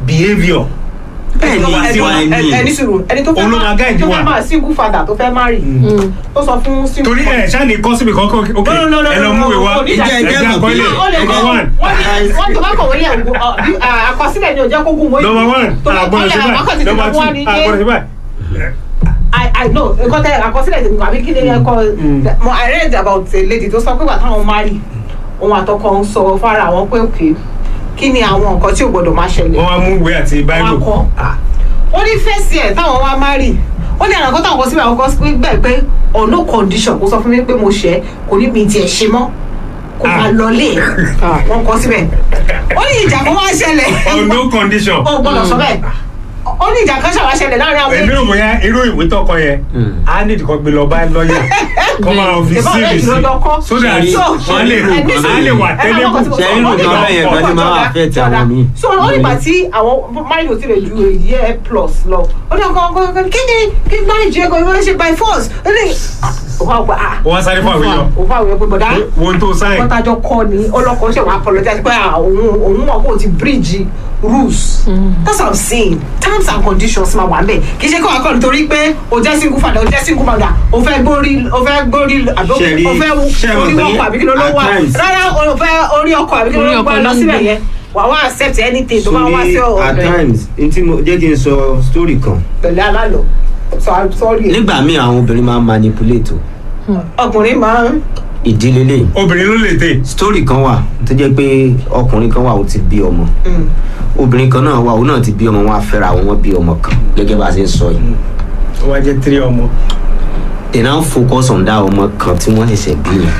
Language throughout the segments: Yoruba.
behaviour bẹ́ẹ̀ ni Ẹni tó ìwà bá- ẹni ẹni sùúrù ẹni tó fẹ́ Òun ló máa máa guide tó wa. fẹ́ máa single father tó fẹ́ marry tó sọ fún single torí ẹ ṣáà ní kọ́sìmì kankan ok No, no, no, ẹ lọ no, mú ìwé no, wá no, no, ìjẹ́ ẹgbẹ́ ìjẹ́ àkọọ́lẹ̀ mọ̀ ó lè number kọ́ one wọ́n ní wọ́n tó bá kọ̀wé lẹ̀ ń gbọ́ àkọsílẹ̀ ni ò jẹ́ kó gùn wọ́n number one tó bá àgbọ̀dọ̀ kọ́lẹ̀ ṣe àkọsílẹ̀ báyìí tí number wọ́n two wá ní àgbọ̀dọ̀ ṣe pé báyìí I I know nǹkan tẹ àkọsílẹ̀ tí àbí kí ni ẹ kọ mo I read about a lady tó sọ pé wà táwọn marry òun àtọkọ ń sọ fara àwọn pé òkè kí ni àwọn nǹkan tí ò gbọdọ̀ máa ṣẹlẹ̀ wọ́n wá mú ìwé àti wọn bible kọ ó ní fẹ́ẹ̀sì ẹ̀ táwọn wá marry ó ní àràkọ́ táwọn kọ síbi àwọn kan gbẹ̀ pé on no condition kó sọ fún mi pé mo ṣẹ̀ kò ní mi tiẹ̀ ṣe mọ́ kó máa Ah. lọlé wọn kọ síbẹ̀ ó ní ìjà kan wá ṣẹlẹ̀ on no condition ó gbọ́dọ̀ sọ bẹ́ẹ̀ ó ní ìjà kan ṣàwá ṣẹlẹ̀ láàrin àwọn èmi ò bóyá irú ìwé tọkọ yẹn á ní ìdíkọ gbé lọ bá lọ́ọ̀yà kọ́ máa fi Ìbọn sí rẹ̀ ìrìsì jùlọ lọ́kọ́. so that Ṣẹ̀rí- wọ́n lè ṣẹ̀rí ẹni á lè wà ẹ máa tẹ́lẹ̀ kọ́ tí mo kù. sọ, Ṣẹ̀rí ó ní nǹkan ìjà bẹ́ẹ̀ yẹn kan gan ni máa jọ̀dá, affect jọ̀dá. àwọn míì. so ó nígbà tí àwọn máìlì ò tilẹ̀ ju a year plus lọ ó ní ọkọ ọkọ ọkọ kí ni kí ni máìlì jẹ́ gan ìwé ṣe by force ó ní òun àwọn ah wọ́n á sáré fún àwọn èèyàn òun àwọn èèyàn pé bọ̀dá wo tó sáyìn kọ́tájọ́ kọ́ ni ọlọ́kọ̀ ṣe wà apologize pé ah, òun òun mọ̀ kó o ti bridge rules that's what i'm saying terms and conditions máa wà ń bẹ̀ kì í ṣe kó wà kọ́ nítorí pé o jẹ́ single father o jẹ́ single mother o fẹ́ gbórí o fẹ́ gbórí àbí Ṣẹ̀rí- o fẹ́ ṣẹ̀ mọ̀ orí pé ọkọ̀ àbí kí ló ló at wà times- rárá o fẹ́ orí ọkọ̀ àbí kí ló Orí ló ọkọ̀ wà lọ ló ń síbẹ̀ gbé. yẹn wà wá accept anything tó bá wá sí sórí at ọ̀dọ̀ ẹ̀ times ntí mo jẹ́ kí n sọ story kan pẹ̀lú alálọ̀ so i'm sorry nígbà míì àwọn obìnrin máa ń manipulate o ọkùnrin máa ń ìdílé lè obìnrin ló lè tè story kan wà tó jẹ́ pé ọkùnrin kan wà ó ti bí ọmọ obìnrin kan náà wà ó náà ti bí ọmọ wọn á fẹ́ra wọn wọ́n bí ọmọ kan gẹ́gẹ́ bá a ṣe ń sọ yìí ó wá jẹ́ tírí ọmọ they now focus on that ọmọ kan tí wọ́n ṣẹ̀ṣẹ̀ bí yẹn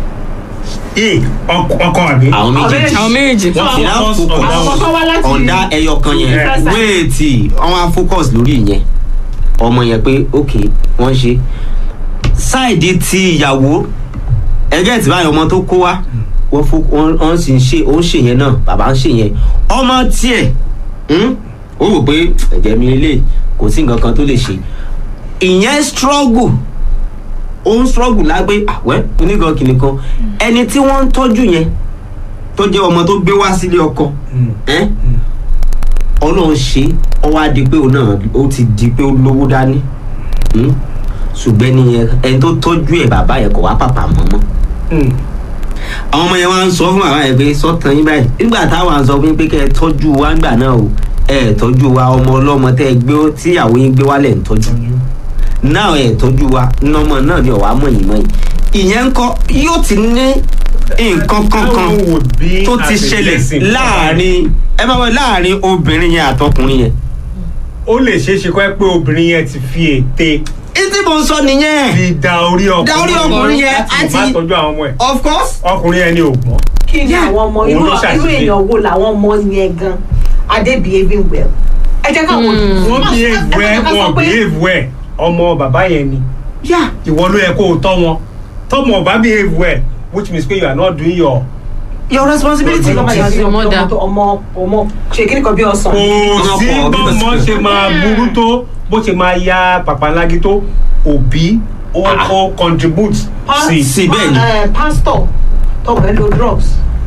yìí ọkọ àbí àwọn méjèèjì àwọn méjì wọ́n they now focus on focus that àwọn one. kan wá láti on that ẹyọ kan yẹn Different side. wéètì wọ́n á focus lórí ìyẹn ọmọ yẹn pé ok wọ́n ṣe sáìdì ti ìyàwó ẹgẹ́ tí báyìí ọmọ tó kó wá wọ́n fo wọ́n wọ́n sì ń ṣe ó ń ṣe yẹn náà bàbá ń ṣe yẹn ọmọ tiẹ̀ hmm, ó wò pé ẹ̀jẹ̀ mi lè kò sí nǹkan kan tó lè ṣe ìyẹn struggle ó ń struggle lágbé àwẹ́ onígan kìnìkan ẹni tí wọ́n ń tọ́jú yẹn tó jẹ́ ọmọ tó gbé wá sílé ọkọ Mm. ẹ́ ọlọ́run ṣe ọ wá di pé òun náà ó ti di pé ó lówó dání Hmm? ṣùgbọ́n ẹni yẹn ẹni tó tọ́jú ẹ̀ bàbá yẹn kò wá pàpà mọ́ mọ́ Mm. àwọn ọmọ yẹn wá ń sọ fún bàbá yẹn pé sọ́tàn yín báyìí nígbà táwọn à ń sọ fún yín pé kẹ́ ẹ tọ́jú wa ńgbà náà o ẹ ẹ tọ́jú wa ọmọ ọlọ́mọ tẹ́ ẹ gbé tíyàwó yín gbé wálẹ̀ ń tọ́jú náà ẹ tọ́jú wa nọmọ náà ni ọ̀wá mọ̀yìn mọ̀yìn ìyẹn ń kọ́ yóò ti ní nǹkan kankan That would be tó ti as a ṣẹlẹ̀ blessing. láàrin ẹ máa wọ láàrin obìnrin yẹn àtọkùnrin yẹn. ó lè ṣeé ṣe kọ́ ẹ pé obìnrin yẹn ti fi ète ìtí mo ń sọ nìyẹn fi da orí ọkùnrin Da orí ọkùnrin yẹn láti má àti- tọ́jú àwọn ọmọ ẹ̀ of course ọkùnrin yẹn ni ò gbọ́n kí ni Yeah. àwọn ọmọ Òun irú ló irú ṣàṣìṣe. èèyàn wo làwọn ọmọ yẹn gan adé behaving well ẹ jẹ́ káwọn wọ́n behave well wọ́n behave well ọmọ bàbá yẹn ni yeah ìwọ ló yẹ kó o tọ́ wọn tọ́mọ ọba behave well which means pé you are not doing your your responsibility. Ọmọ yẹn sí ọmọ dá. ọmọ ọmọ ṣe kí ni kan bí ọsàn kò sí Ọkọ̀ bí bọ́mọ bẹ́sẹ̀. ṣe máa burú tó bó ṣe máa ya pàpàlági tó òbí ó ó contribute sí sí, bẹ́ẹ̀ ni. Eh, pastor tọmọ ẹ lo drugs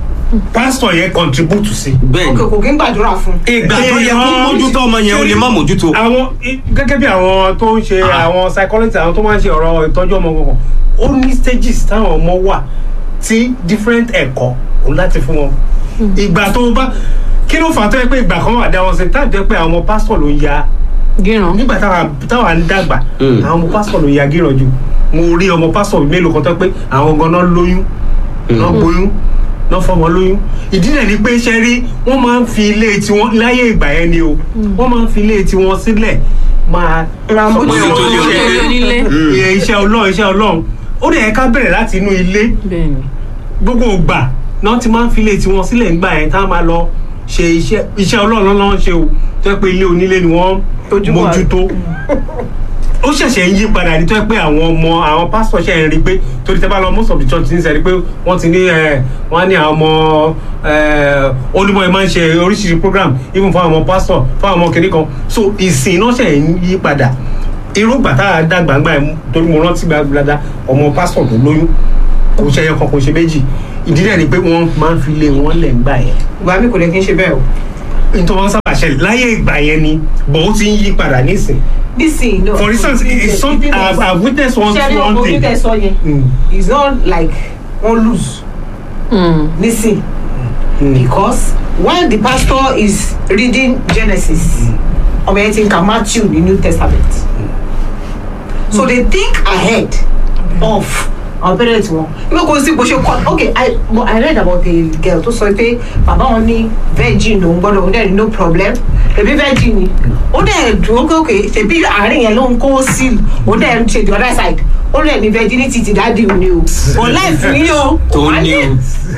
pastor yẹn contribute sí. bẹ́ẹ̀ òkè ni kò kí ń gbàdúrà fún ìgbà tó yẹ kó Èèyàn- mójútó ọmọ yẹn ó lè má mójútó. àwọn i- gẹ́gẹ́ bí àwọn tó ń ṣe Ah. àwọn psychologist àwọn tó máa ń ṣe ọ̀rọ̀ ìtọ́jú ọmọ kankan ó ní stages táwọn ọmọ wà tí different ẹ̀kọ́ òun láti fún wọn ìgbà tó bá kí ló fà á tó yẹ pé ìgbà kan wà dá wọn sí táà jẹ́ pé àwọn ọmọ pásítọ̀ ló ń ya gíràn nígbà táwa táwa ń dàgbà Mm. àwọn ọmọ pásítọ̀ ló ń ya gíràn jù mo rí ọmọ pásítọ̀ mélòó kan tó pé àwọn ganan lóyún náà gbóyún náà fọmọ lóyún ìdí náà ni pé ṣe rí wọ́n máa ń fi ilé tiwọn láyé ìgbà yẹn ni o wọ́n máa ń fi ilé tiwọn sílẹ̀ máa Ra sọ pé mójútó wọ́n ń ilé ṣe onílé. Mm. iye iṣẹ́ ọlọ́run iṣẹ́ ọlọ́run ó dẹ̀ yẹ ká bẹ̀rẹ̀ láti inú ilé bẹ́ẹ̀ ni gbogbo ìgbà náà ti máa ń fi ilé tiwọn sílẹ̀ ńgbà yẹn tá a máa lọ ṣe iṣẹ́ iṣẹ́ ọlọ́run náà ń ṣe o tó yẹ pé ilé onílé ni wọ́n Tójúbọ̀. mójútó ó ṣẹ̀ṣẹ̀ ń yí padà ní tó yẹ pé àwọn ọmọ àwọn pásítọ̀ ṣe ń rí pé torí tẹ́ bá lọ most of the church ní sẹ́ni pé wọ́n ti ní ẹ̀ wọ́n á ní àwọn ọmọ ẹ̀ olúmọ̀ ẹ̀ máa ń ṣe oríṣiríṣi program even fún àwọn ọmọ pásítọ̀ fún àwọn ọmọ kìnní kan so ìsìn náà ṣẹ̀ ń yí padà irú gbàtà dàgbàgbà ẹ̀ torí mo rántí gbàgbàdà ọmọ pásítọ̀ tó lóyún kò ṣe ẹyọ kan kò ṣe méjì ìdí náà ni pé wọ́n máa ń fi ilé wọn lẹ̀ ń gbà yẹn ìgbà mi kò lè kí n ṣe bẹ́ẹ̀ o nítorí wọn sábà ṣẹlẹ̀ láyé ìgbà yẹn ni bọ̀ ó ti ń yí padà nísìn nísìnyí no for instance it's some I've, I've witnessed one ṣẹ́rí one ọkọ̀ thing oníkẹ́ sọ yẹn Mm. it's not like wọ́n lose nísìn because while the pastor is reading Genesis ọmọ yẹn ti ń ka Matthew ní New Testament so they think ahead of our parents wọn ibi kò sí bó ṣe kọ okay I, but I read about a girl tó sọ pé bàbá wọn ní virgin lòún gbọ́dọ̀ òun dẹ̀ ní no problem ẹbí virgin ni ó dẹ̀ dúró pé okay ṣèbí àárín yẹn ló ń kó sí ó dẹ̀ ń ṣe the other side ó dẹ̀ ní virginity ti dáàdi òní o ò láìfù yín o tó ní o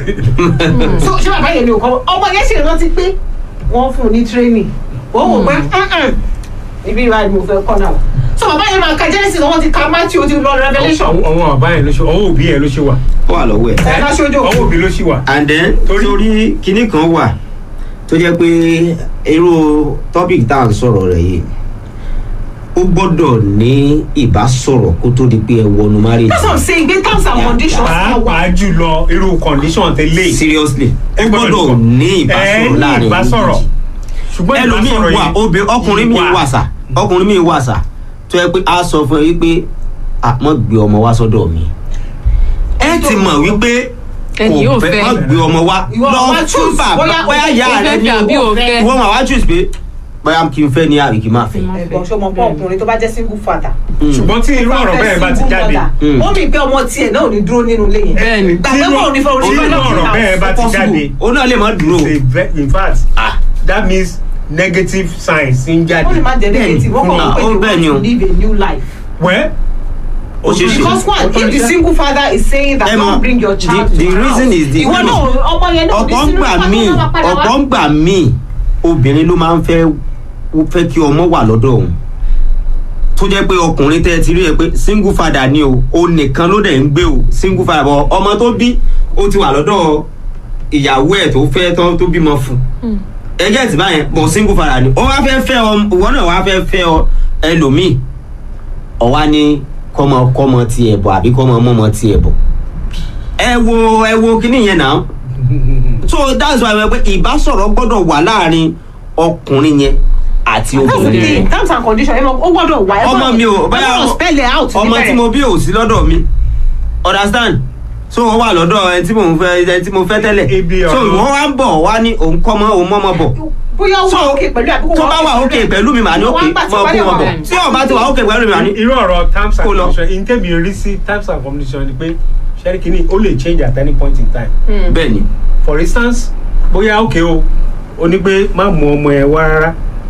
so ṣé bàbá yẹn ni ò kọ́ ọmọ yẹn ṣe rántí pé wọ́n fún un ní training ó wò pé "Mm-mm, ibi ìwà ni mo fẹ́ kọ́ náà so bàbá yẹn máa ka Genesis wọ́n ti ka Matthew ó ti lọ Revelation ọwọ́ ọwọ́ bàbá yẹn ló ṣe ọwọ́ òbí yẹn ló ṣe wà ó wà lọ́wọ́ ẹ̀. ẹ ká ṣojú ọwọ́ òbí ló ṣe wà and then Torí- torí kinní kan wà tó jẹ́ pé irú topic tá à ń sọ̀rọ̀ rẹ̀ yìí ó gbọ́dọ̀ ní ìbásọ̀rọ̀ kó tó di pé ẹ wọnú marriage that's what I'm saying gbé terms and Yeah, conditions náà wà pàápàá jùlọ irú condition tẹ́lẹ̀ seriously ó Ẹ gbọ́dọ̀ gbọ́dọ̀ nìkan. ní ẹ ìbásọ̀rọ̀ ní láàrin ìbásọ̀rọ̀ méjì. ṣùgbọ́n ẹlòmíì ìbásọ̀rọ̀ wà yìí obì ọkùnrin mi wà sà ọkùnrin mi wà sà tó yẹ pé a sọ fún ẹ wípé a mọ̀ gbé ọmọ wá sọ́dọ̀ mi ẹ ti mọ̀ wípé Ẹni yóò fẹ́. mọ̀ gbé ọmọ wá Ìwọ lọ wá fún choose, bàbá bóyá bóyá o ìyá fẹ́ rẹ fẹ́ ní àbí o o fẹ́. ìwọ máa wá choose pé bóyá kí n fẹ́ ni àbí kí n má fẹ́. ẹ̀gbọ́n ṣọmọ pọ̀ ọkùnrin tó bá jẹ́ single father ṣùgbọ́n tí irú ọ̀rọ̀ bẹ́ẹ̀ bá ti jáde Mm. ó mi pé ọmọ tiẹ̀ náà ò ní dúró nínú ilé yẹn Bẹ́ẹ̀ni. gbàgbé kò ní fẹ́ tí irú ọ̀rọ̀ bẹ́ẹ̀ bá ti jáde ó náà lè má dúró it's a ve- in fact that means negative signs ń jáde wọ́n lè má jẹ́ negative wọ́n kàn Ah, wọ́n ó pé bẹ́ẹ̀ they ni o. want to live a new life. well ó ṣeé ṣe. because one if the single father is saying that Ẹ mọ̀, don't bring your child the- to the the reason house is the- ìwọ náà ọmọ yẹn náà ọ̀pọ̀ ń gbà míì ọ̀pọ̀ ń gbà míì obìnrin ló máa ń fẹ́ fẹ́ kí ọmọ wà lọ́dọ̀ òun tó jẹ́ pé ọkùnrin tẹ́ ẹ ti rí ẹ pé single father ni o o nìkan ló dẹ̀ ń gbé o single father bọ̀ ọmọ tó bí ó ti wà lọ́dọ̀ ìyàwó ẹ̀ tó fẹ́ tán tó bímọ fún ẹgẹ́ ti báyẹn bọ̀ single father ni ó wá fẹ́ fẹ́ ọ ìwọ náà wá fẹ́ fẹ́ ọ ẹlòmíì ọ̀wá ní kọ́mọ kọ́mọ tiẹ̀ bọ̀ àbí kọ́mọ mọ́mọ tiẹ̀ bọ̀ ẹ wo ẹ wo kíní yẹn náà so that's why wọ́n pé ìbásọ̀rọ̀ gbọ́dọ̀ wà láàrin ọkùnrin yẹn àti that's the obìnrin thing yẹn terms and conditions ẹ mọ̀ ó gbọ́dọ̀ wà ẹ ọmọ mi ò báyà báyà spell it out ọmọ tí mo bí ò sí lọ́dọ̀ mi understand so wọ́n wà lọ́dọ̀ ẹ tí mo fẹ́ ẹ tí mo fẹ́ tẹ́lẹ̀ Ibi so ọ̀rọ̀- wọ́n wá ń bọ̀ wá ní òun kọ́ mọ́ òun mọ́mọ́ bọ̀ bóyá ó so wà òkè pẹ̀lú àbúkù tó bá wà òkè pẹ̀lú mi màá ní òkè mọ́ kó wọn bọ̀ tí ò bá ti wà òkè pẹ̀lú mi màá ní irú ọ̀rọ̀ terms and Kó lọ. conditions in tẹ́mi rí sí terms and conditions ni pé ṣẹ́rí kìíní ó lè change at any point in time bẹ́ẹ̀ ni for instance bóyá òkè o ó ní pé má mú ọmọ ẹ wá rárá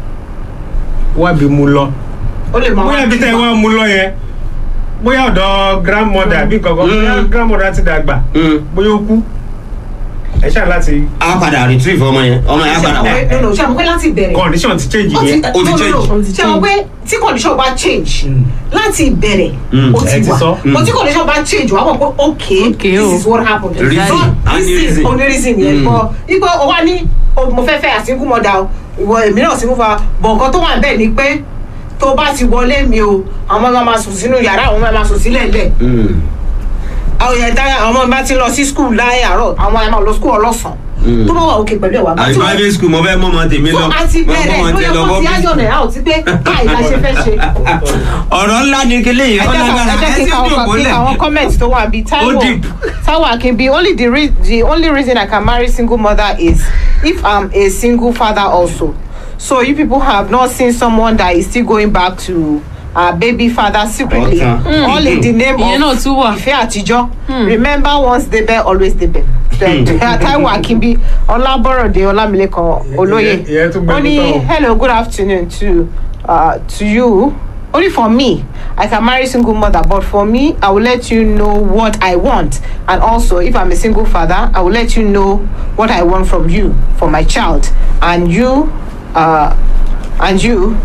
wá bí mu lọ ó lè máa bóyá bí tẹ́ ẹ wá mú lọ yẹn bóyá ọ̀dọ̀ grandmother bí kankan bóyá Mm. grandmother ti dàgbà Mm. bóyá ó kú ẹ ṣáà láti a padà retrieve ọmọ yẹn ọmọ yẹn á padà wá no no ṣe àwọn pé láti bẹ̀rẹ̀ condition ti change ó ti yẹn ó ti no, no, change. no. Ó ti ṣe àwọn pé tí condition bá change Mm. láti ìbẹ̀rẹ̀ Mm. ó Ẹ ti ti wà sọ. but tí condition bá change wà á mọ̀ pé okay Okay, this o. is what happened Reason. So, A ní this is reason. only reason yẹn Mm. bọ ipò ó wá ní o, mo fẹ́ fẹ́ àsìnkú mọ́dà o ìwọ èmi náà sì ń fa bọ̀ nǹkan tó wà bẹ́ẹ̀ ni pé tó bá ti wọlé mi o àwọn ọmọ máa sùn sínú yàrá àwọn ọmọ máa sùn sílẹ̀ lẹ̀ Mm. àwọn yẹn dára àwọn ọmọ bá ti lọ sí skul láyé àárọ̀ àwọn ẹ̀ máa lọ skul ọlọ́sàn Mm. tó bá wà òkè pẹ̀lú ẹ̀ wá bá àbí tí wọ́n private school mo fẹ́ mọ́mọ tèmi so lọ a ti mo bẹ̀rẹ̀ mọ́mọ tẹ lóye lọ kó ti bọ́ ájọ náà out pé báyìí la ṣe fẹ́ ṣe. ọ̀rọ̀ ńlá ni kílé yìí ẹ ọ̀nà jẹ́ gbàrà ká- ẹ jẹ́ ẹ kí sì ká dùn àwọn- kí mọ́lẹ̀ àwọn comment tó wà bíi Ó Taiwo deep. Taiwo Akinbi only the re the only reason I can marry single mother is if I'm a single father also so you people have not seen someone that is still going back to uh, baby father secretly Ọ̀tàn. Mm. all in the name Ìyẹn náà tún wà. of ìfẹ́ àtijọ́ remember once débẹ̀ always débẹ̀ Taiwo Akinbi Ọlábọ̀rọ̀dé Ọlámilékan Olóyè Ìyẹn- ìyẹn tún gbẹnu ó ní tán o. hello good afternoon to uh, to you only for me i can marry single mother but for me i will let you know what i want and also if i'm a single father i will let you know what i want from you for my child and you uh, and you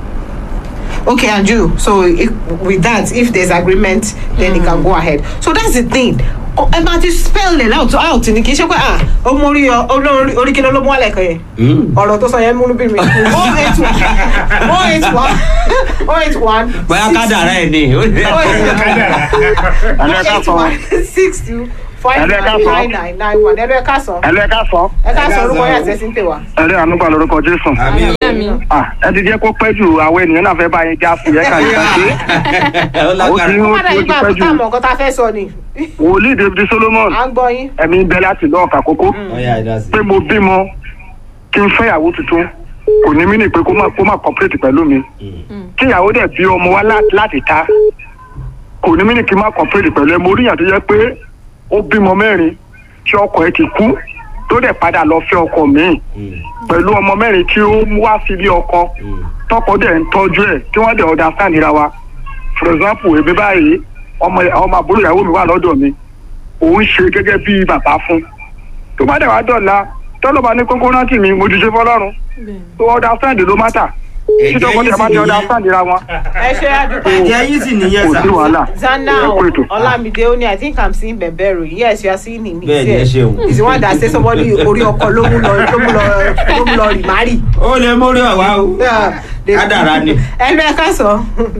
okay and you so if, with that if there's agreement then mm. it can go ahead so that's the thing Oh, ẹ máa ti spell it out out ni kì í ṣe pé ah ọmọ orí olórí orí kí ló ló mú wálẹ̀ kan yẹn Mm. ọ̀rọ̀ tó sọ yẹn múnú bí mi oh eight one oh eight one oh eight one bóyá kádàrá ẹ̀ ni kádàrá. oh eight one six two five Ẹ̀lú ẹ̀ka nine sọ. nine nine nine one ẹ̀lú ẹ̀ka sàn ẹ̀lú ẹ̀ka sọ ẹ̀ka Ẹ̀ka sàn orúkọ sàn. yẹn àti ẹ̀sìn pè wá. ẹ̀lú ànúgbà lórúkọ jésù. àmì àmì Ah, ẹ ti jẹ́ kó pẹ́ jù àwọn ènìyàn náà fẹ́ bá yín já fún yẹn kà yín kàṣe. ó lágbára Ó ó má ti dàbí ó ti pé pẹ́ àbúkà jù. mọ̀ nǹkan tá a fẹ́ sọ ni wòlíì david solomon à ń gbọ́ yín. ẹ̀mí bẹ láti lọ́ọ̀ kàkókó ọyà ìdásí. pé mo bímọ kí n fẹ́yàwó tuntun kò ní mí nì pé kó má kó má complete pẹ̀lú mi kí ìyàwó dẹ̀ bí ọmọ wá lá- láti ta kò ní mí nì kí n má complete pẹ̀lú ẹ mo rí ìyàn tó yẹ pé ó bímọ mẹ́rin tí ọkọ ẹ ti kú tó dẹ̀ padà lọ fẹ́ ọkọ míì pẹ̀lú ọmọ mẹ́rin tí ó mú wá sílé ọkọ tọkọ dẹ̀ ń tọ́jú ẹ̀ tí wọ́n dẹ̀ understand ra wa for example èmi báyìí ọmọ ọmọ àbúrò ìyàwó mi wà lọ́dọ̀ mi òun ṣe gẹ́gẹ́ bí bàbá fún tó bá dẹ̀ wá dọ̀la tọ́lọ́ba ní kókó rántí mi mo ti ṣe fọlọ́run tó understand ló má tà tí tọkọ dẹ̀ bá ti understand ra wọn ẹ ṣe àdúgbò. ẹ̀jẹ̀ yín sì nìyẹn kò sà. sí wàhálà Zanao Ẹ kú ètò. Olamide Oni, I think I'm seeing Bẹ̀bẹ̀rù. Yes, you are seeing him. He's Bẹ́ẹ̀ni, here. ẹ ṣeun. He's the one that say somebody orí ọkọ ló mú lọ ló mú lọ ló mú lọ remarry. ó lè mórí ọ̀wá o. Yeah, they- Kádàrá ni. Ẹ lọ ẹ ká sọ.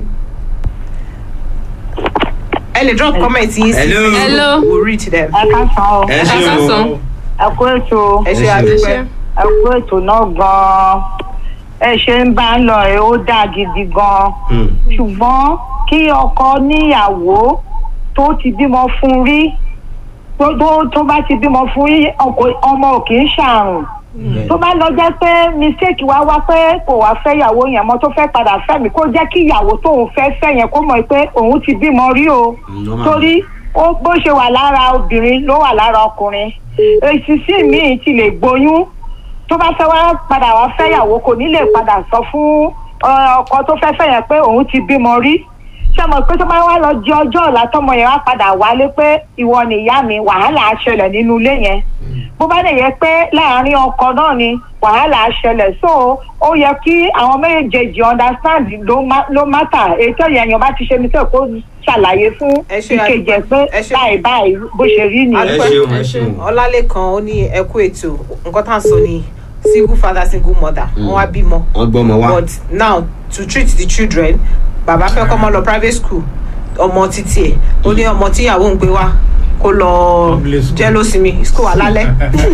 Ẹ lè drop comment yín sí. Hello. Hello. We'll read them. ẹ ká san o ẹ ẹ ká ṣeun o. sàn. ẹ kú ètò Ẹ ṣe Ẹ ṣe. àdúpẹ́. ẹ kú ètò náà gan-an ẹ ṣe ń bá ń lọ ẹ ó dáa gidi gan-an Hmm. ṣùgbọ́n kí ọkọ níyàwó tó ti bímọ fún rí tó tó tó bá ti bímọ fún rí ọkọ- ọmọ ò kì í ṣàrùn tó bá lọ jẹ́ pé mistake wá wá pé kò wá fẹ́ ìyàwó yẹn mọ́ tó fẹ́ padà fẹ́ mi kó jẹ́ kí ìyàwó tóun fẹ́ fẹ́ yẹn kó mọ̀ pé òun ti bímọ rí o normal. torí ó bó ṣe wà lára obìnrin ló wà lára ọkùnrin èsì sí míì ti lè gboyún tó bá fẹ́ wá padà wá fẹ́yàwó kò ní lè padà sọ fún ọ, ọkọ tó fẹ́ fẹ́ yẹn pé òun ti bímọ rí ṣé mo pé tó bá wá lọ di ọjọ́ ọ̀la tọmọ yẹn wá padà wálé pé ìwọ nìyá mi wàhálà á ṣẹlẹ̀ nínú ilé yẹn bó bá lè yẹ pé láàárín ọkọ náà ni wàhálà á ṣẹlẹ̀ so ó yẹ kí àwọn méjèèjì understand ló má- ló mátà ètò ìyẹn bá ti ṣe ní sẹ́kó ṣàlàyé fún Ẹ ṣe ìkejì ẹ̀ pé ẹ ṣe- báyìí báyìí bó ṣe rí ẹ nìyẹn. Adúpẹ́. ṣeun ẹ ṣeun. Ọlálékan ó ní ẹ kú ètò. Nǹkan tá à ń sọ ni single father single mother. Wọ́n wá bímọ. wọ́n gbọ́ ọmọ wa. but now to treat the children bàbá fẹ́ kọ́ ọmọ lọ private school ọmọ títí ẹ̀ ó ní ọmọ tíyàwó ń gbé wá kó lọ Public school. jẹ́ lósinmi school alálẹ́.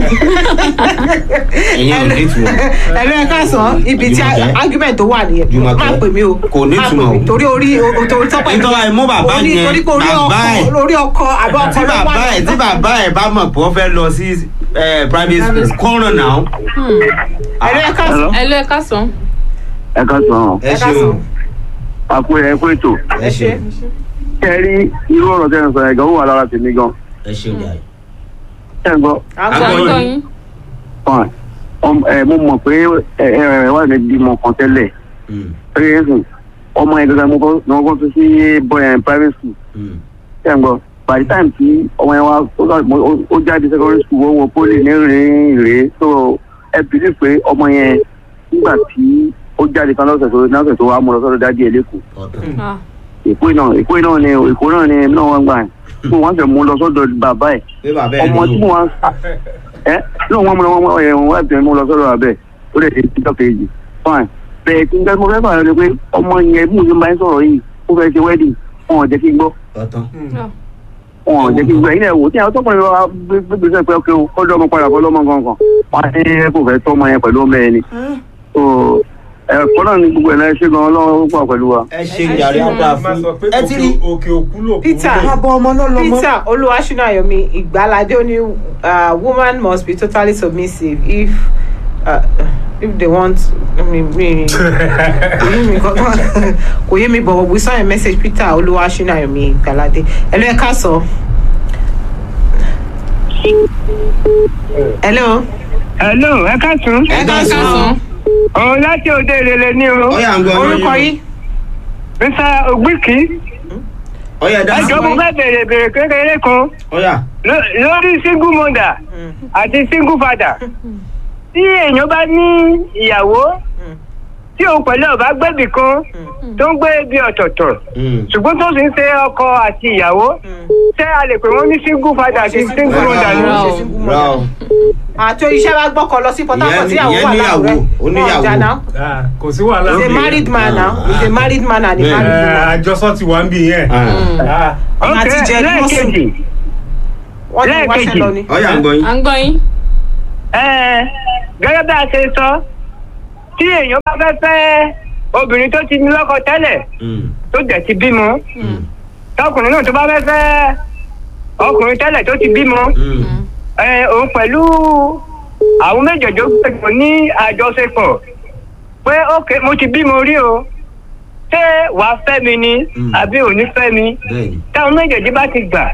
ẹ̀yin ò ní ìtumọ̀. ẹ̀rọ ẹ̀ka sàn ibi tí Jùmọ̀kẹ́. argument tó wà nìyẹn Jùmọ̀kẹ́. má pè mí o Kò ní má pè ìtumọ̀ mí o. torí orí o- torí tọ́pẹ́ Nítorí àìmú bàbá Orí- yẹn, torí pé orí bàbá ọkọ ẹ̀. orí ọkọ àbí ọkọ tí ló wà bàbá ẹ̀ tí bàbá ẹ̀ bá mọ̀ pé wọ́n fẹ́ lọ sí eh, private school kọ́ràn náà. ẹ̀rọ ẹ̀ka sàn ẹ lọ ẹ ká sàn. ẹ ká sọ ẹ ẹ̀ka sàn ṣeun. àpò ẹ kú ètò ẹ ṣe kẹ rí irú ọ̀rọ̀ tẹ́ ẹ sọ ẹ̀ gan ó wà lára tèmi gan ẹ ṣeun jàre. ẹ gbọ́ à ń à gbọ́ ń yín. gbọ́ yín. fine Ọm- ẹ, mo mọ̀ pé ẹ ẹ ẹ wà ní bímọ kan tẹ́lẹ̀ Hmm. pé ẹ̀sùn ọmọ yẹn gangan mo kọ́ ni wọ́n kọ́ tó sí boy and private school Hmm. ẹ gbọ́ by the time tí ọmọ yẹn wá ó sọ- mo- ó- ó jáde secondary school ó wọ poli ní rèé rèé so ẹ believe pé ọmọ yẹn nígbà tí ó jáde kan lọ́sẹ̀ tó lọ́sẹ̀ tó wá mú lọ sọ́dọ̀ dájú ẹ̀ lẹ́kọ̀ọ́ ọ̀tọ̀. Ah, èkó náà èkó náà ni èkó náà ni náà wọ́n gbà fún wọn fẹ́ mú lọ sọ́dọ̀ bàbá ẹ̀ pé bàbá ẹ̀ ọmọ tí ló. wọn ẹ náà wọn mú lọ wọn ẹ wọn wá bẹ̀rẹ̀ mú lọ sọ́dọ̀ bàbá ẹ̀ ó lè ṣe títọ́ kejì fine bẹ́ẹ̀ tí nǹkan mo fẹ́ fà lọ pé ọmọ yẹn bí mo ṣe máa ń sọ̀rọ̀ yìí ó fẹ́ ṣe wedding wọn ò jẹ́ kí n gbọ́ ọ̀tọ̀. ah. wọn ò jẹ́ kí n gbọ́ ẹ̀yin náà wò tí àwọn tọkùnrin wa gbégbèsè pé ọkẹ́ o kọ́jọ́ ọmọ padà fọlọ́mọ kankan wọn á ní kò fẹ́ tọ́ ọmọ yẹn pẹ̀lú ọmọ yẹn ni so ẹ̀kọ́ náà ni gbogbo ẹ̀ náà ṣe gan ọlọ́run pọ̀ pẹ̀lú wa. ẹ ṣe jàre àdá máa fún sọ pé ẹ ti rí. òkè òkú lò kú Peter. bẹ́ẹ̀. abọ́ ọmọ náà lọ́mọ. Peter Oluwashinayomi Igbalade ó ní uh, woman must be totally submissive if uh, if they want mi mi kò yé mi kankan kò yé mi but we saw a message Peter Oluwashinayomi Igbalade hello ẹ káàsán. hello hello ẹ káàtún ẹ ẹ ká káàsán sàn. òun láti òde ìrẹ̀lẹ̀ ní o ọ̀yà ń gbọ́ orúkọ yín mr ogbiki ọ̀yà dá sí. ẹjọ́ mo fẹ́ bèrè bèrè kékeré kan ọ̀yà. ló- lórí single mother àti single father tí èèyàn bá ní ìyàwó tí òun pẹ̀lú ọ̀bá gbẹ̀bì kan tó ń gbé ibi ọ̀tọ̀ọ̀tọ̀ Hmm. ṣùgbọ́n tó sì ń ṣe ọkọ àti ìyàwó ṣé a lè pè wọ́n ní single father àti single mother ni. Rárá o. Rárá o. àti iṣẹ́ bá gbọ́kọ̀ lọ sí Port Harcourt Ìyẹn- tíyàwó ìyẹn wà níyàwó, láwùrẹ́ ó níyàwó. jà náà Ah, kò sí wàhálà he's a bí- married man now he's a married man and a Bẹ́ẹ̀. married woman. Eh, àjọsọ ti wà ń bì yẹn. Ah. Ah, ọ̀nà àti Ok, jẹ́ lẹ́ẹ̀kejì wọ́n ti wáṣẹ́ Lẹ́ẹ̀kejì. lọ ni. ọ̀yà ń gbọ́ yín. à ń gbọ́ yín. Ẹ́ẹ̀, gẹ́gẹ́ bí a ṣe sọ tí èèyàn bá fẹ́ fẹ́ obìnrin tó ti ní lọ́kọ tẹ́lẹ̀ Mm, tó dẹ̀ ti bímọ tọkùnrin náà tó bá fẹ́ fẹ́ ọkùnrin tẹ́lẹ̀ tó ti bímọ mm, ẹ, òun pẹ̀lú àwọn méjèèjì gbẹ̀gbọ̀ ní àjọṣepọ̀ pé ókè mo ti bímọ rí o ṣé wàá fẹ́ mi ni Mm. àbí ò ní fẹ́ mi bẹ́ẹ̀ni. táwọn méjèèjì bá ti gbà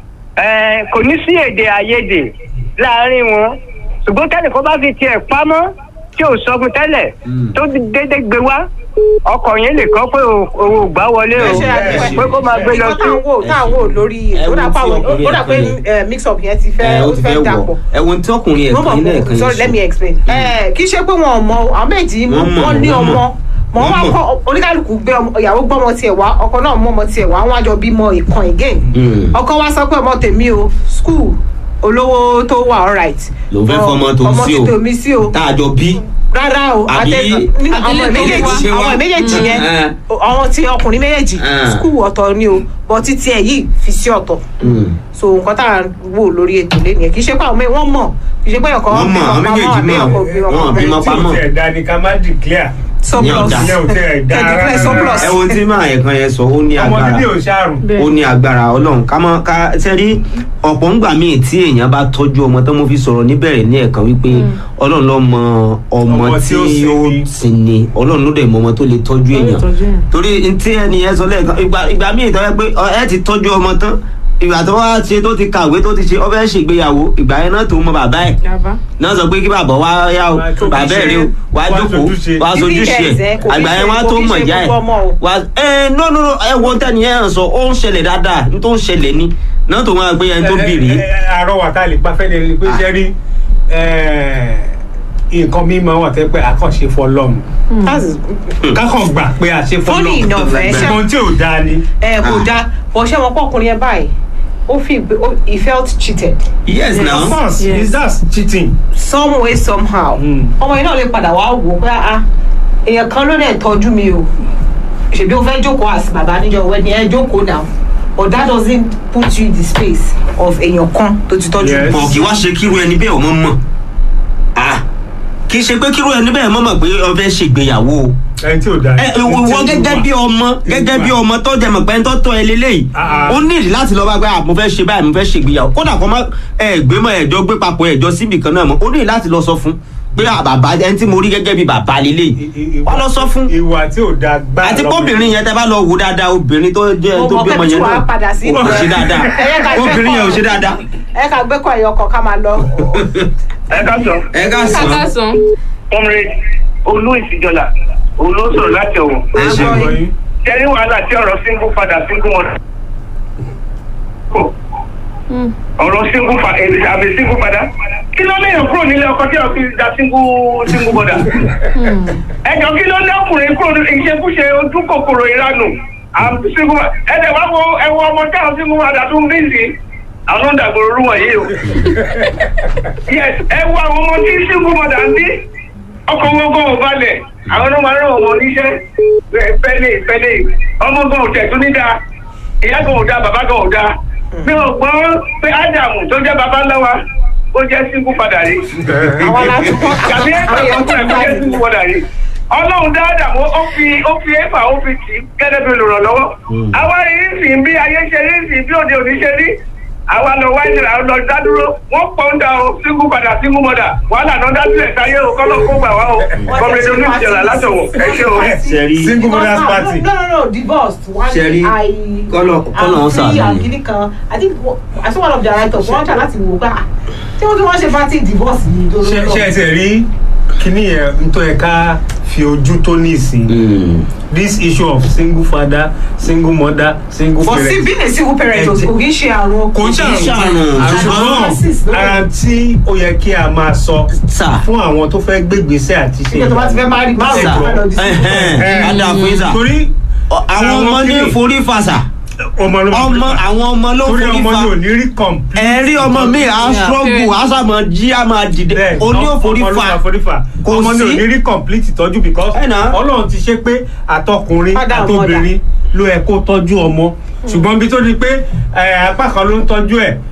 ẹ, kò ní sí èdè àìyedè láàrin wọn ṣùgbọ́n tẹ́lẹ̀ kó bá fi tiẹ̀ pamọ́ tí ò sọ fún tẹ́lẹ̀ Mm. tó dédé gbé wá ọkọ̀ yẹn lè kọ́ pé òun ò gbá wọlé o ẹ ṣe àdúpẹ́. pé kó máa gbé lọ Nǹkan sí. tá à ń wò tá à ń wò lórí Ẹ ó wo dà tí pa àwọn ọkùnrin ó dà pé ẹ̀kan eh, mix up yẹn ti ẹ fẹ́ ó ó ti ti fẹ́ fẹ́ wọ̀ dàpọ̀. ẹ̀wọ̀n tí ọkùnrin mo ẹ̀kan yín mọ̀ lẹ́ẹ̀kan kó sorry let me yìí explain. ẹ kì í ṣe pé wọn ò mọ àwọn méjì Wọ́n mọ̀, wọn ní wọ́n ọmọ mọ̀. mọ Wọ́n wọn mọ̀. kọ oníkálukú gbé ọmọ ìyàwó gbọmọ tiẹ̀ wá ọkọ náà mú ọmọ tiẹ̀ wá wọn àjọ bímọ ìkan again Mm. ọkọ wa sọ pé ọmọ tèmi o school olówó tó wà alright Ló fẹ́ fọmọ tó ọmọ sí o. ti tèmi sí o tá a jọ bí. rárá o Àbí- àtẹ- nínú àwọn Àbílẹ̀ tó méjèèjì wá. àwọn méjèèjì yẹn Mm. àwọn tí ọkùnrin méjèèjì Mm. skul ọ̀tọ̀ ni o bọ́ títí ẹ̀ yìí fi sí ọ̀tọ̀ Mm. so nǹkan tá à ń wò lórí ètò lẹ́nu kì í ṣe pé àwọn mẹ́ wọ́n mọ̀ kì í ṣe pé ọkọ̀ Wọ́n mọ̀, àwọn méjèèjì mọ̀. Wọ́n bímọ tí o pamọ́. tẹ̀ da ni ká má declare surplus Ní ọ̀dà. ìyẹn ò tẹ̀ da Tẹ̀ declare rárá. surplus. ẹ̀wọ̀n tí máa ẹ̀kan yẹn sọ ó ní ọmọ agbára. bíbí ò ṣàrùn. Bẹ́ẹ̀. ó ní agbára ọlọ́run ká mọ́ ká sẹ́rí ọ̀pọ̀ ńgbà míì tí èèyàn bá tọ́jú ọmọ tó mo fi sọ̀rọ̀ níbẹ̀rẹ̀ ní ẹ̀kan wípé ọlọ́run ló mọ ọmọ Ọmọ tí tí ó ó sinmi. sinmi ọlọ́run ló dẹ̀ mọ ọmọ tó lè tọ́jú èèyàn tọ́jú èèyàn. torí ntí ẹni yẹn sọ lẹ́ẹ̀kan ìgbà ìgbà míì tó yẹ pé ọ, ẹ ti tọ́jú ọmọ tán ìgbà tó wá ṣe tó ti kàwé tó ti ṣe ọ fẹ́ ṣègbéyàwó ìgbà yẹn náà tó mọ bàbá ẹ̀ Yaba. náà sọ pé kí bàbá wá yá o Wá tóbi bàbá ẹ̀ rí o wá Wá jókòó sojúṣe. wá Ibi sojúṣe kẹsẹ̀, ẹ̀ kò kí àgbà yẹn ṣe- wá kò tó kí mọ̀ ṣe ìyá ẹ̀ gbogbo ọmọ o. wá ẹ no no no ẹ wo tẹ́ni yẹn sọ ó ń ṣẹlẹ̀ dáadáa n tó ń ṣẹlẹ̀ ni náà tó máa gbé yẹn tó bì rí. Ẹ- ẹ- ẹ- àrọwà tá a lè pa fẹ́ni ẹni pé ṣe rí nǹkan mímọ́ wà tẹ́ pé àkànṣe fọlọ́run kákan gbà pé àṣe Funny fọlọ́run enough, ẹ ṣe- ṣùgbọ́n tí ò dáa ni. ẹ kò dáa bọ́ ṣé wọn pọ̀ ọkùnrin yẹn báyìí ó fi ìgbé- ó- he felt cheated yes of now course Yes. is that cheating. some way somehow Mm. ọmọ yìí náà lè padà wá wò ó pé ah èèyàn kan ló dẹ̀ tọ́jú mi o ṣèbí o fẹ́ jókòó àti bàbá níjọ wedding ẹ jókòó now but that doesn't put you in the space of èèyàn kan tó ti tọ́jú Yes. mi. bọ̀ kí wá ṣe kíru ẹni bẹ́ẹ̀ ọmọ mọ̀ Ah, kì í ṣe pé kíru ẹni bẹ́ẹ̀ mọ̀ mọ̀ pé ọ fẹ́ ṣègbéyàwó o ẹni tí ò dáa. ẹ ìwọ gẹ́gẹ́ bí ọmọ gẹ́gẹ́ bí ọmọ tó jẹ mọ̀ pé ń tọ́tọ́ ẹ lélẹ́yìí Ah, ah. ó nídìí láti lọ bá gbé àmọ́ fẹ́ ṣe báyìí mo fẹ́ ṣègbéyàwó kódà kó má ẹ gbé mọ́ ẹ̀jọ́ gbé papọ̀ ẹ̀jọ́ síbì kan náà mọ́ ó nídìí láti lọ sọ fún pé à, bàbá ẹni tí mo rí gẹ́gẹ́ bí bàbá lélẹ́yìí wọ́n lọ sọ fún ìwà tí ò dáa gbá àti kóbìnrin yẹn tẹ bá lọ wò dáadáa obìnrin tó jẹ Mo tó mọ̀ bí pé ọmọ tí yẹn wàá náà padà sí kò ṣe ìgbẹ́. dáadáa Ẹ yẹ ká gbé obìnrin yẹn ò kọ́- ṣe dáadáa. ẹ ká gbé kọ́ ẹ̀yọkọ̀ ká máa lọ. ẹ ká sọ ẹ ká sọ Kàkà sàn. comrade olú ìsìjọlá òun ló sọ̀rọ̀ láti ọ̀wọ̀ ẹ ṣe Àgbọ̀ ọ̀rọ̀ yìí. kẹrí wàhálà tí ọ̀rọ̀ single father single mother. ọ̀rọ̀ single father àbí single father kí ló léèyàn kúrò nílé ọkọ tí ọkọ fi da single single mother. ẹjọ kí ló lé ọkùnrin kúrò ní ìṣekúṣe ojú kòkòrò ìranù àbí single mother ẹdẹ wá wo ẹwọ ọmọ tí àwọn single mother tó ń bí sí àwọn ló ń dàgbòrò rú wọ̀nyí o. yes ẹ wo àwọn ọmọ tí single mother ń bí ọkọ̀ wọn gan ò balẹ̀ àwọn ọmọ máa ń rán ọmọ oníṣẹ́ fẹ́lẹ̀ fẹ́lẹ̀ ọmọ gan ò tẹ̀ tún ní dáa ìyá gan ò dáa bàbá gan ò dáa mi ò gbọ́ pé ádámù tó jẹ́ bàbá ńlá wa ó jẹ́ sínkú padà rí àwọn láti kọ́ tàbí ẹ̀fà àwọn tó èèyàn kúrẹ̀ ti kó gbà jẹ́ ní. sínkú padà rí ọlọ́run dá ádámù ó fi ó fi ẹ̀fà ó fi tì í gẹ́gẹ́ bí olùrànlọ́wọ́ àwa rí sí bí ayé ṣe rí sí bí òde òní ṣe rí àwa lọ wá ìṣẹ̀lẹ̀ àwọn lọ dádúró wọ́n pọ̀ ń da o sínkú padà sínkú mọ́dà wàhálà náà dá sílẹ̀ sáyé o kọ́lọ́ kó gbà wá o kọ́mílẹ́dẹ́ oníṣẹ̀lẹ̀ látọ̀wọ̀ ẹ ṣé o. Ṣẹ̀rí. single mothers party. no no no divorced one Ṣẹ̀rí, i kọ́lọ̀- kọ́lọ̀ ń i'm free ṣàánú and ni. kìíní kan i think wo- i saw one of the writers wọ́n jà láti wò ó gbà tí wọ́n kí wọ́n ṣe party divorce yìí tó ṣe ló ṣe ẹsẹ̀ rí kíní yẹn nítorí ẹ ká fi ojú tó ní ìsìn Mm. this issue of single father single mother single but parent. see being a single parent o Ẹ jẹ́- kò kí ń ṣe àrùn kò ń Kì í ṣàrùn, ṣàrùn ṣùgbọ́n- ara tí ó yẹ kí a máa sọ Sà. fún àwọn tó fẹ́ gbégbèsè àti ṣe nígbà tó bá ti fẹ́ máa rí márùn Sà. tó fẹ́ lọ di Ẹhẹ́n. Ẹ, Á dáa fún yín sà. torí Ọ- àwọn Àwọn ọmọ ní kíni? forí fàṣà ọmọ ló ọmọ àwọn ọmọ ló torí forí ọmọ fa yóò ní rí complete. ẹ̀rí ọmọ mi à ń Yeah. struggle à sàmọ jí à máa dìde bẹ́ẹ̀ oní òforí ọmọ ló fa máa forí fa Kò ọmọ ní sí. òní rí complete ìtọ́jú because Ẹ nà. ọlọ́run ti ṣe pé àtọkùnrin Father and àtobìnrin ló yẹ kó tọ́jú ọmọ ṣùgbọ́n bí tó di pé ẹ, apá kan ló ń tọ́jú ẹ̀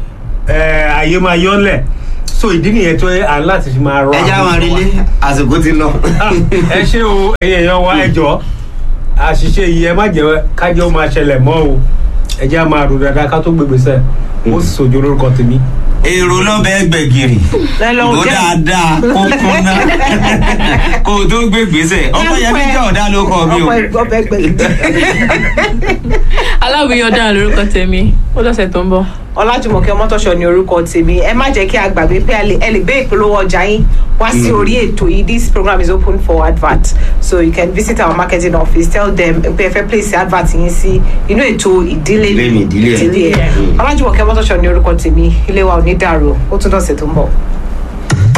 ẹ, ayé máa yọ́lẹ̀ so ìdí nìyẹn tó à ń láti fi máa rọ ẹ já àwọn wọn rí ọmọ lé àsìkò ti lọ. Ah, ẹ ṣé o ẹ̀yin èèyàn wa ẹ jọ̀ọ́ àṣìṣe yìí ẹ má jẹ́ kájẹ́ ó máa ṣẹlẹ̀ mọ́ o ẹ jẹ́ á máa rò dáadáa ká tó gbégbèsè ó sì sojú lórúkọ tèmi. èrò lọ́bẹ̀ gbẹ̀gìrì Ẹ lọ ìbò jẹ́. dáadáa kó kúnná kó o tó gbé gbèsè ọkọ yẹn bí jẹ́ ọ̀dà ló kọ́ mi o. ọkọ ẹgbẹ́ ọbẹ̀ gbẹ̀gbẹ̀. aláwìyàn dára lórúkọ tèmi ó lọ́sẹ̀ tó ń bọ̀. ọlájùmọ̀kẹ́ ọmọtọ́ṣọ ni orúkọ tèmi ẹ má jẹ́ kí a gbàgbé pé ẹ lè- ẹ lè gbé ìpolówó ọjà yín wá sí orí ètò yìí this program is open for advert so you can visit our marketing office tell them pé ẹ fẹ́ place advert yín sí inú ètò ìdílé Ilé mi, ìdílé ẹ̀. ìdílé ẹ̀ Mm. ọlájùmọ̀kẹ́ ọmọtọ́ṣọ ni orúkọ tèmi ilé wa ò ní dàrú ó tún dọ̀sẹ̀ tó ń bọ̀.